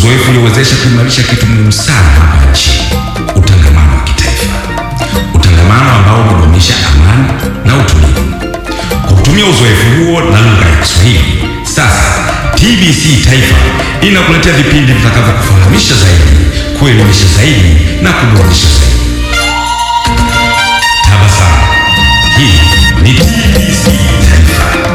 uzoefu uliowezesha kuimarisha kitu muhimu sana hapa nchini, utangamano wa kitaifa, utangamano ambao hudumisha amani na utulivu. Kwa kutumia uzoefu huo na lugha ya Kiswahili, sasa TBC Taifa inakuletea vipindi vitakavyokufahamisha zaidi, kuelimisha zaidi na kuburudisha zaidi. Tabasamu. Hii ni TBC Taifa.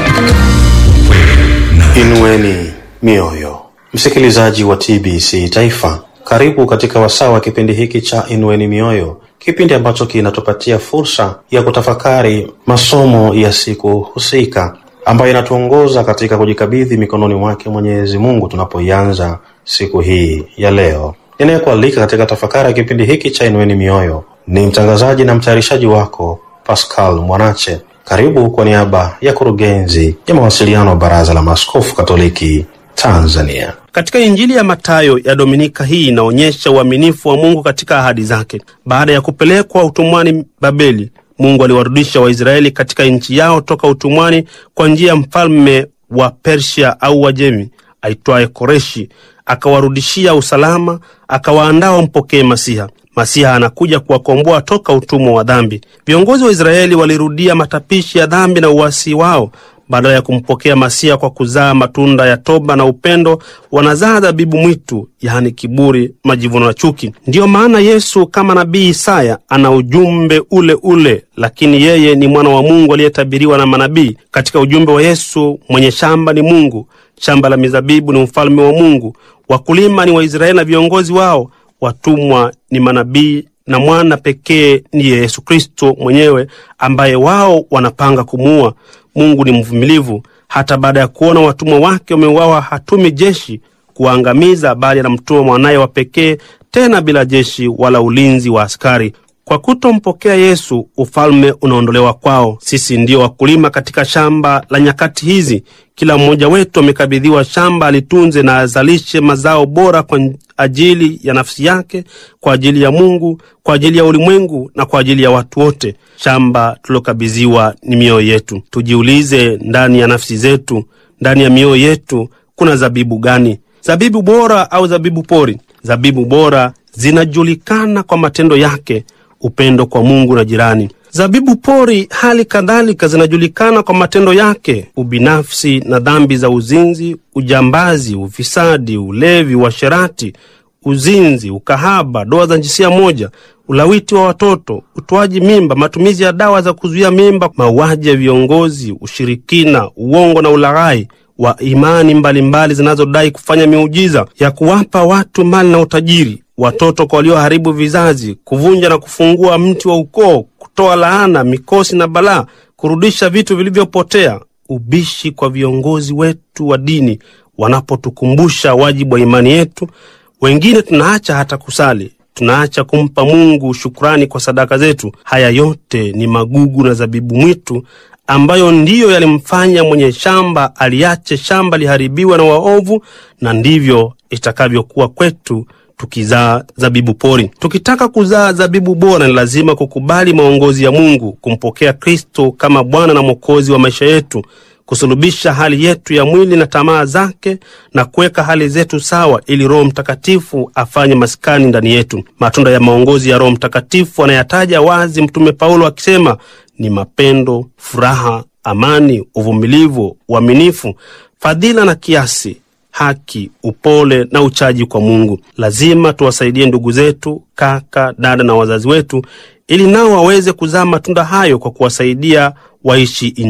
Ukweli na Inueni mioyo, msikilizaji wa TBC Taifa, karibu katika wasaa wa kipindi hiki cha Inueni Mioyo, kipindi ambacho kinatupatia fursa ya kutafakari masomo ya siku husika ambayo inatuongoza katika kujikabidhi mikononi mwake Mwenyezi Mungu tunapoianza siku hii ya leo. Ninayekualika katika tafakari ya kipindi hiki cha Inueni Mioyo ni mtangazaji na mtayarishaji wako Pascal Mwanache. Karibu kwa niaba ya kurugenzi ya mawasiliano wa Baraza la Maaskofu Katoliki Tanzania. Katika Injili ya Mathayo ya Dominika hii inaonyesha uaminifu wa Mungu katika ahadi zake. Baada ya kupelekwa utumwani Babeli, Mungu aliwarudisha Waisraeli katika nchi yao toka utumwani kwa njia ya mfalme wa Persia au Wajemi aitwaye Koreshi. Akawarudishia usalama, akawaandaa wampokee Masiha. Masiha anakuja kuwakomboa toka utumwa wa dhambi. Viongozi wa Israeli walirudia matapishi ya dhambi na uasi wao. Badala ya kumpokea Masiha kwa kuzaa matunda ya toba na upendo, wanazaa dhabibu mwitu, yaani kiburi, majivuno na chuki. Ndiyo maana Yesu kama nabii Isaya ana ujumbe ule ule, lakini yeye ni mwana wa Mungu aliyetabiriwa na manabii. Katika ujumbe wa Yesu, mwenye shamba ni Mungu, shamba la mizabibu ni ufalme wa Mungu, wakulima ni Waisraeli na viongozi wao, watumwa ni manabii na mwana pekee ndiye Yesu Kristo mwenyewe ambaye wao wanapanga kumuua. Mungu ni mvumilivu, hata baada ya kuona watumwa wake wameuawa hatumi jeshi kuwaangamiza, bali anamtuma mwanaye wa pekee, tena bila jeshi wala ulinzi wa askari. Kwa kutompokea Yesu, ufalme unaondolewa kwao. Sisi ndio wakulima katika shamba la nyakati hizi. Kila mmoja wetu amekabidhiwa shamba alitunze na azalishe mazao bora kwa ajili ya nafsi yake, kwa ajili ya Mungu, kwa ajili ya ulimwengu na kwa ajili ya watu wote. Shamba tulilokabidhiwa ni mioyo yetu. Tujiulize, ndani ya nafsi zetu, ndani ya mioyo yetu kuna zabibu gani? Zabibu bora au zabibu pori? Zabibu bora zinajulikana kwa matendo yake, upendo kwa Mungu na jirani. Zabibu pori hali kadhalika zinajulikana kwa matendo yake, ubinafsi na dhambi za uzinzi, ujambazi, ufisadi, ulevi, uasherati, uzinzi, ukahaba, doa za jinsia moja, ulawiti wa watoto, utoaji mimba, matumizi ya dawa za kuzuia mimba, mauaji ya viongozi, ushirikina, uongo na ulaghai wa imani mbalimbali zinazodai kufanya miujiza ya kuwapa watu mali na utajiri, watoto kwa walioharibu vizazi, kuvunja na kufungua mti wa ukoo, kutoa laana, mikosi na balaa, kurudisha vitu vilivyopotea, ubishi kwa viongozi wetu wa dini wanapotukumbusha wajibu wa imani yetu. Wengine tunaacha hata kusali, tunaacha kumpa Mungu shukrani kwa sadaka zetu. Haya yote ni magugu na zabibu mwitu ambayo ndiyo yalimfanya mwenye shamba aliache shamba liharibiwe na waovu, na ndivyo itakavyokuwa kwetu tukizaa zabibu pori. Tukitaka kuzaa zabibu bora, ni lazima kukubali maongozi ya Mungu, kumpokea Kristo kama Bwana na Mwokozi wa maisha yetu, kusulubisha hali yetu ya mwili na tamaa zake, na kuweka hali zetu sawa, ili Roho Mtakatifu afanye maskani ndani yetu. Matunda ya maongozi ya Roho Mtakatifu anayataja wazi Mtume Paulo akisema ni mapendo, furaha, amani, uvumilivu, uaminifu, fadhila na kiasi, haki, upole na uchaji kwa Mungu. Lazima tuwasaidie ndugu zetu, kaka, dada na wazazi wetu, ili nao waweze kuzaa matunda hayo kwa kuwasaidia waishi